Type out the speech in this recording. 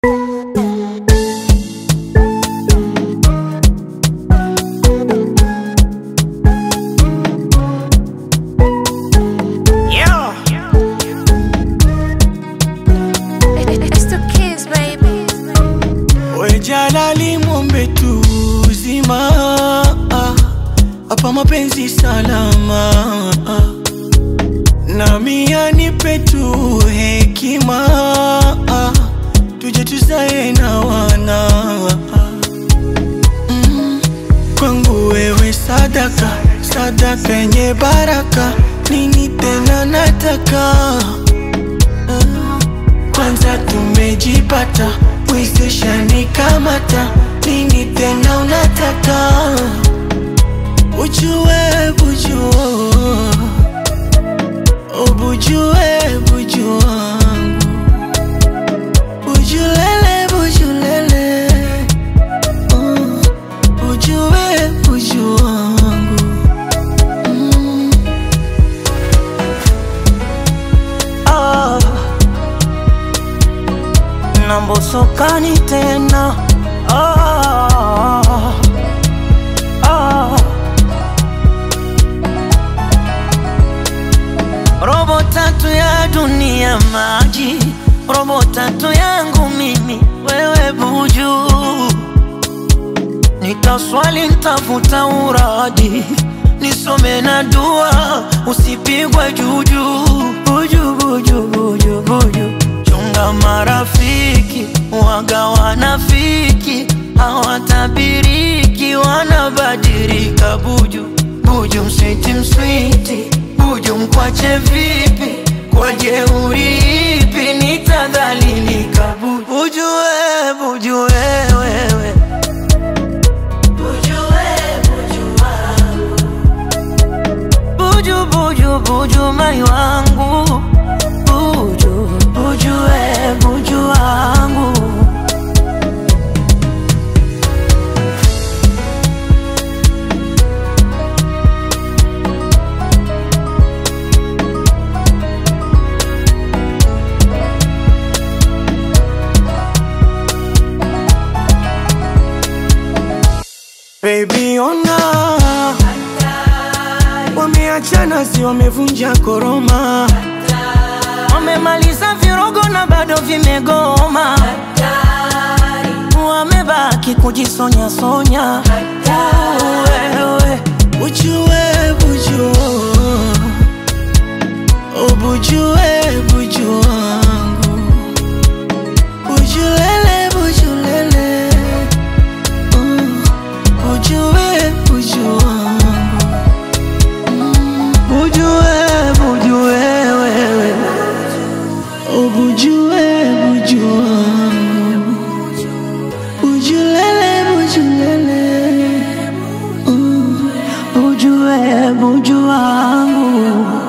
Jalali mwombe tu uzima hapa mapenzi salama nami anipe tu hekima tuje tuzae na wana mm. Kwangu wewe sadaka sadaka yenye baraka nini tena nataka kwanza tumejipata wezeshani kamata nini tena unataka ujue bujua ubujue buju wangu bujulele bujulele uh, ujue buju wangu mm. ah. nambosokani tena ah, ah. robo tatu ya dunia maji, robo tatu yangu mimi wewe buju, nitaswali ntafuta uradi nisome na dua usipigwe juju buju buju buju buju chunga marafiki waga wanafiki hawatabiriki wanabadilika buju buju mswiti mswiti buju mkwache vipi kwa jeuri ipi nitadhalilika buju buju we buju wewewe buju buju buju mai wangu buju buju we buju wangu Baby ona wameachana, si wamevunja koroma, wamemaliza virogo na bado vimegoma, wamebaki kujisonya sonya. Wewe ujue buju, ubujue buju wangu, bujulele bujulele uh, ujue buju wangu Bujue, bujue wewe Ubujue, bujue wangu Bujulele, bujulele uh, Bujue, bujue wangu